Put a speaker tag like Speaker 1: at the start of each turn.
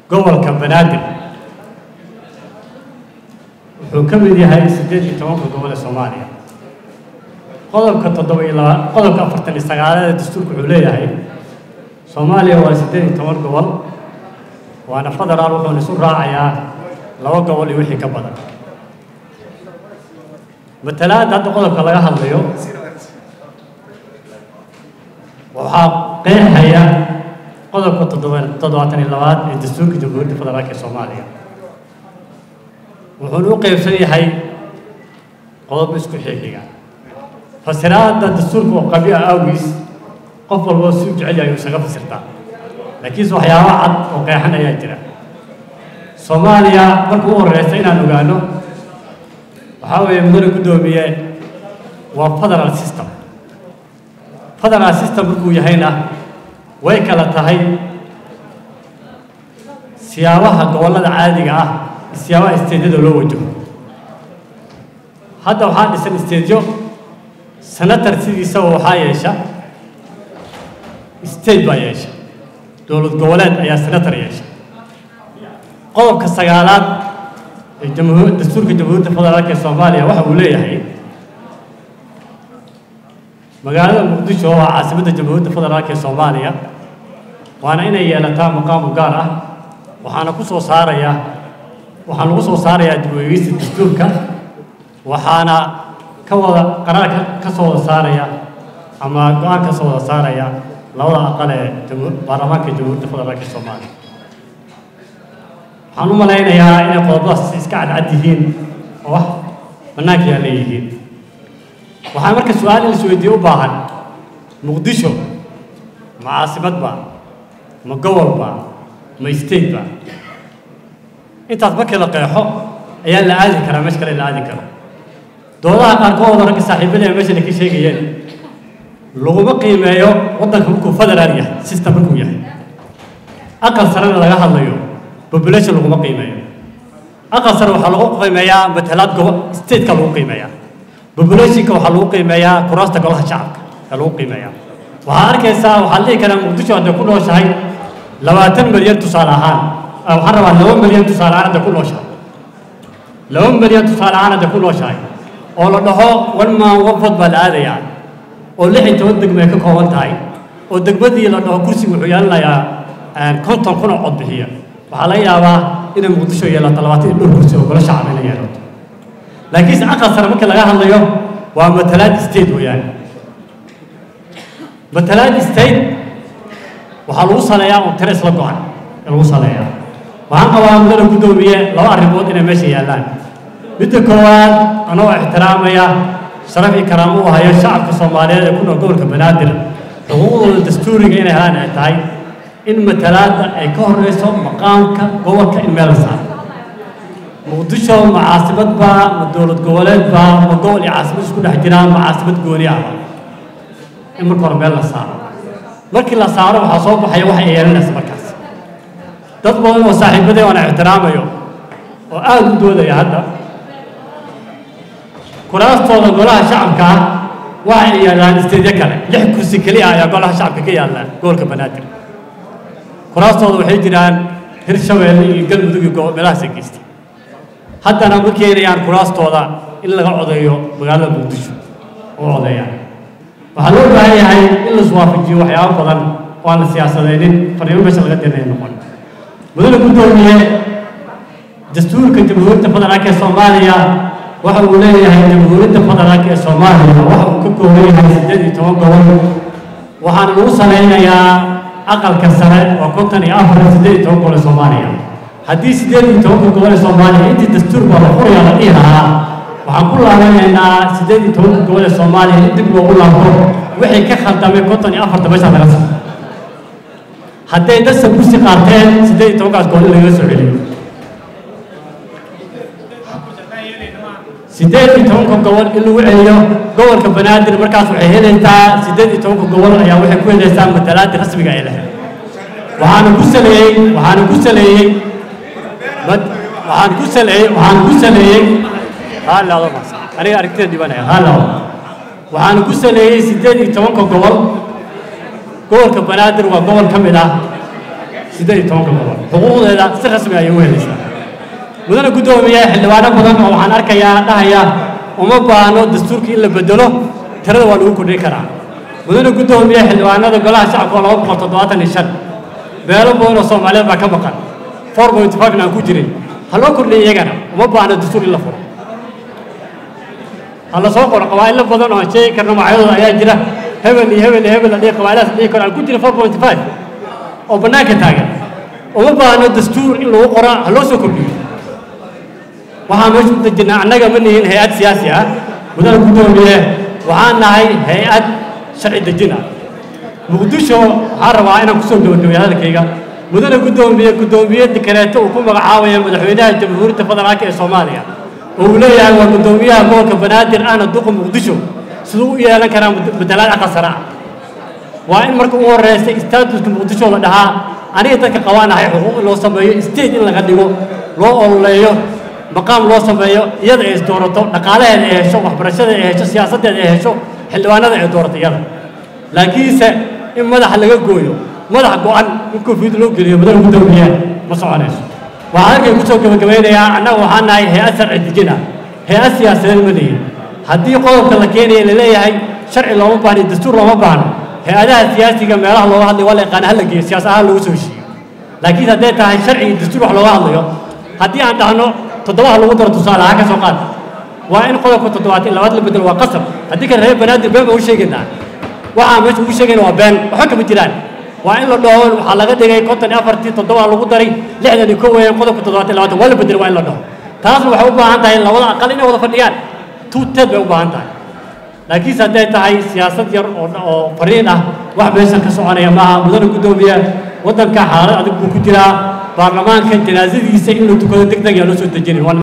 Speaker 1: gobolka banaadir wuxuu ka mid yahay siddeed iyo tobanka gobol ee soomaaliya qodobka toddoba iyo laba qodobka afartan iyo sagaalaad ee dastuurka wuxuu leeyahay soomaaliya waa siddeed iyo toban gobol waana federaal wuxuuna isu raacayaa laba gobol iyo wixii ka badan matalaadda hadda qodobka laga hadlayo waxaa qeexaya qodobka toddoba toddobaatan iyo labaad ee dastuurka jamhuuriyadda federaalka ee soomaaliya wuxuuna u qeybsan yahay qodob isku xixiga fasiraadda dastuurka oo qabyo ah awgiis qof walba si u jecel yahay uu isaga fasirtaa laakiinse waxyaaba cad oo qeexan ayaa jira soomaaliya marka u horeysa inaan ogaano waxaa weeye mudane guddoomiye waa federal system federal system markuu yahayna way kala tahay siyaabaha gobollada caadiga ah iyo siyaabaha isteedyada loo wajaho hadda waxaa dhisan isteedyo senator sidiisaba waxaa yeesha state baa yeesha dowlad goboleed ayaa senator yeesha qodobka sagaalaad ee jamhuur dastuurka jamhuuriyadda federaalka ee soomaaliya waxa uu leeyahay magaalada muqdisho oo ah caasimadda jamhuuriyadda federaalka ee soomaaliya waana inay yeelataa maqaam u gaar ah waxaana ku soo saaraya waxaan lagu soo saarayaa dib u eegeysta dastuurka waxaana ka wada qaraarka ka soo wada saaraya ama go-aan ka soo wada saaraya labada aqal ee baarlamaanka jamhuuriyadda federaalka ee soomaaliya waxaan u malaynayaa inay qodobadaas iska cadcad yihiin oo wax bannaanka yaa leeyihiin waxaa marka su-aal in la isweydiiye u baahan muqdisho ma caasimad ba ma gobol ba ma state ba intaas markii la qeexo ayaa la aadi karaa meesha kale la aadi karo doodaha qaarkood ragga saaxiibada ee meeshan ay ka sheegayeen laguma qiimeeyo waddanka markuu federaal yahay system markuu yahay aqal sarena laga hadlayo population laguma qiimeeyo aqal sare waxaa lagu qiimeeyaa matalaad gobo stateka lagu qiimeeyaa populationka waxaa lagu qiimeeyaa kuraasta golaha shacabka ee lagu qiimeeyaa waxaa arkaysaa waxaa dhihi karaa muqdisho hadday ku nooshahay labaatan milyan tusaale ahaan waxaan rabaa laba milyan tusaale ahaan hadday ku nooshahay laba milyan tusaale ahaan hadday ku nooshahay oo la dhaho one man one vote baa la aadayaa oo lix iyo toban degmo ay ka kooban tahay oo degmadii la dhaho kursiga wuxuu yeelanayaa konton kun oo cod bixiya waxaa laga yaabaa inay muqdisho yeelato labaatan iyo dhowr kursi oo golo shacab inay yeelato laakiinse aqal sare markii laga hadlayo waa matalaad state weeyaan matalaad state waxaa lagu saleeyaa un tiro isla go-an ee lagu saleeyaa waxaan qabaa mudane guddoomiye laba arrimood inay meesha yaallaan midda koowaad anoo ixtiraamaya sharaf iyo karaamo u hayo shacabka soomaaliyeed ee ku nool gobolka banaadir xuquuqdooda dastuuriga inay helaan ay tahay in matalaadda ay ka horeyso maqaamka gobolka in meel la saaro muqdisho ma caasimad baa ma dowlad goboleed baa ma gobol iyo caasimad isku dhex jiraan ma caasimad gooni ah in marka hore meel la saaro markii la saaro waxaa soo baxaya wax ay yeelanaysa markaas dad badan oo saaxiibadee oona ixtiraamayo oo aada u doodaya hadda kuraastooda golaha shacabka ah waxa ay yaallaan isteedyo kale lix kursi keliya ayaa golaha shacabka ka yaalla gobolka banaadir kuraastooda waxay jiraan hirshabeelle iyo galmudug iyo meelahaas ay geystay haddana ma keenayaan kuraastooda in laga codeeyo magaalada muqdisho oo codeeyaan waxaa loo baahan yahay in la iswaafajiyo waxyaabo badan oo aan la siyaasadeynin farriimo meesha laga dirnay noqon mudane guddoomiye dastuurka jamhuuriyadda federaalka ee soomaaliya waxa uu leeyahay jamhuuriyadda federaalka ee soomaaliya waxa uu ka kooban yahay siddeed iyo toban gobol waxaana lagu salaynayaa aqalka sare oo konton iyo afar siddeed iyo toban gobol ee soomaaliya haddii siddeed iyo tobanka gobol ee soomaaliya intii dastuurka la furaya la dhihi lahaa waxaan ku laabanaynaa siddeed iyo tobanka gobol ee soomaaliya in dib loogu laabto wixii ka khaldamay konton iyo afarta meesha laga saro hadday dadsa kursi qaateen siddeed iyo tobankaas gobol in lagaga soo celiyo siddeed iyo tobanka gobol in lagu celiyo gobolka banaadir markaas waxay helaysaa siddeed iyo tobanka gobol ayaa waxay ku helaysaa matalaada rasmiga ay lahayd waxaana ku saleeyey waxaana ku saleeyey waxaan ku saleeyey waxaan ku saleeyey haalaado aniga aragtida dhibanaya haalaado waxaana ku saleeyey siddeed iyo tobanka gobol gobolka banaadir waa gobol ka mid ah siddeed iyo tobanka gobol xuquuqdeeda si rasmi ayay u helaysaa mudane guddoomiye xildhibaano badan oo waxaan arkayaa dhahaya uma baahno dastuurka in la bedelo tirada waa lagu kordhin karaa mudane guddoomiye xildhibaanada golaha shacabka oo laba boqol toddobaatan iyo shan beelo badan oo soomaaliyeed baa ka maqan four point five aan ku jirin ha loo kordhiya iyagana uma baahno dastuur in la furo ha la soo qoro qabaa'ilo badan oo aan sheegi karno magacyadooda ayaa jira hebel iyo hebel iyo hebel adhihi qabaailahaas dhihi karo aan ku jirin four point five oo bannaanka taagan uma baahno dastuur in lagu qoro ha loo soo kordhiyo waxaan meesha u dejinaa annaga ma nihin hay-ad siyaasi ah mudane guddoomiye waxaan nahay hay-ad sharci dejin ah muqdisho waxaan rabaa inaan kusoo gabagabeeyo hadalkayga mudane guddoomiye guddoomiye dikareeto uu ku magacaabaya madaxweynaha jamhuuriyadda federaalka ee soomaaliya oo uu leeyahay waa guddoomiyaha gobolka banaadir ahna duqa muqdisho siduu u yeelan karaa bedelaad aqal sare ah waa in marka ugu horeysa staatuska muqdisho la dhahaa aniga dadka qabaanahay xuquuq in loo sameeyo state in laga dhigo loo ololeeyo maqaam loo sameeyo iyada ay isdoorato dhaqaalaheeda ay hesho waxbarashada ay hesho siyaasaddeeda ay hesho xildhibaanada ay doorato iyada laakiinse in madaxa laga gooyo madax go-an in koofiyad loo geliyo madaxa guddoomiye ma soconayso waxaan halkay kusoo gabagabeynayaa annaga waxaan nahay hay-ad sharci dejin ah hay-ad siyaasadeed ma lihin haddii qodobka la keenaya laleeyahay sharci looma baahno dastuur looma baahno hay-adaha siyaasiga meelaha looga hadlayo waa la yaqaana hala geeyo siyaas ahaan loogu soo heshiiyo laakiin hadday tahay sharci iyo dastuur wax looga hadlayo haddii aan dhahno toddobaha lagu daro tusaale ha ka soo qaad waa in qodobka toddobaad in labaad la bedelo waa qasab haddii kale reer banaadir been baan u sheegaynaa waxaan meesha ugu sheegayna waa been waxba kama jiraan waa in la dhaho waxaa laga dhigay konton iyo afartii toddoba lagu daray lixdan iyo kow weeyaan qodobka toddobaad iyo labaatan waa la bedelo waa in la dhaho taasna waxay u baahan tahay labada aqal inay wada fadhiyaan two ted bay u baahan tahay laakiinse hadday tahay siyaasad yar oo oo fariin ah wax meeshan ka soconaya maaha mudane guddoomiye waddanka xaalad adag buu ku jiraa baarlamaanka janaasadiisa in la tukado deg deg yaa loo soo dejinin